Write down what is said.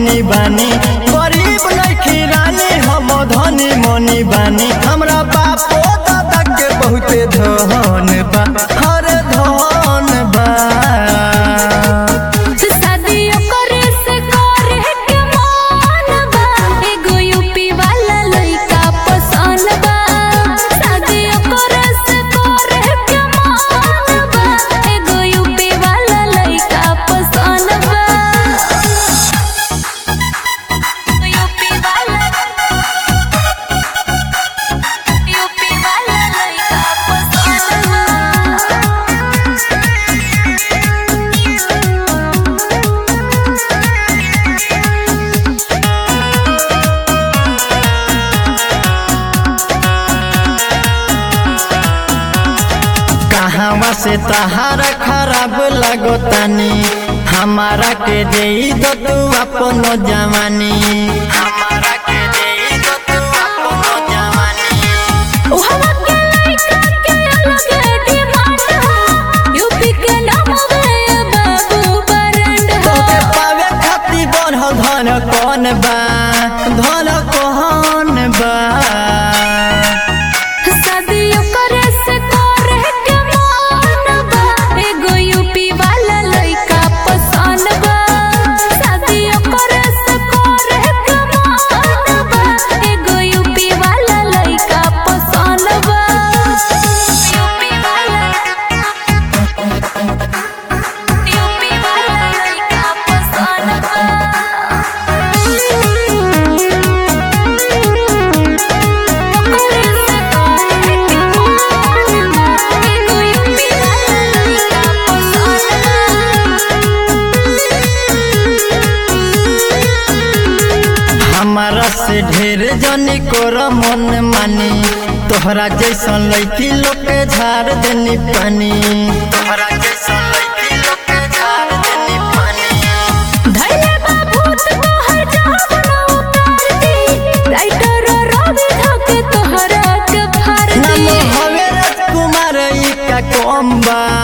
मनी बानी गरीब नइखी रानी हम धनी मनी बानी हमरा बापो दादा के बहुते धन बा हर धन बा शादियो करे से करे के मन बा एगो यूपी वाला लइका पसंद बा शादियो करे से करे के मन बा एगो यूपी वाला लइका पसंद बा यूपी वाला यूपी वाला लइका पसंद बा कहवा से तहारा खराब लगतानी हमारा के दे दो तू अपन जवानी हमारा के दे दो तू अपन जवानी उहवा के लइका के अलग डिमांड हो यूपी के नाम गए बाबू बरंड हो तोके पावे खातिर बढ़ धन कौन बा धन कौन बा शादियो करे से करे के मन बा एगो यूपी वाला लइका पसंद बा शादियो करे से करे के मन बा एगो यूपी वाला लइका पसंद बा यूपी वाला यूपी वाला लइका पसंद बा हमारा से ढेर जनी कोर मन मानी तोहरा जैसन लड़की लोग के झाड़ देनी पानी तोहरा जैसन लड़की लोग के झाड़ देनी पानी धैले बाबूत तोहर जान उतारती राइटर रवि धके तोहरा के नाम भरती हवे राजकुमार ई का कम बा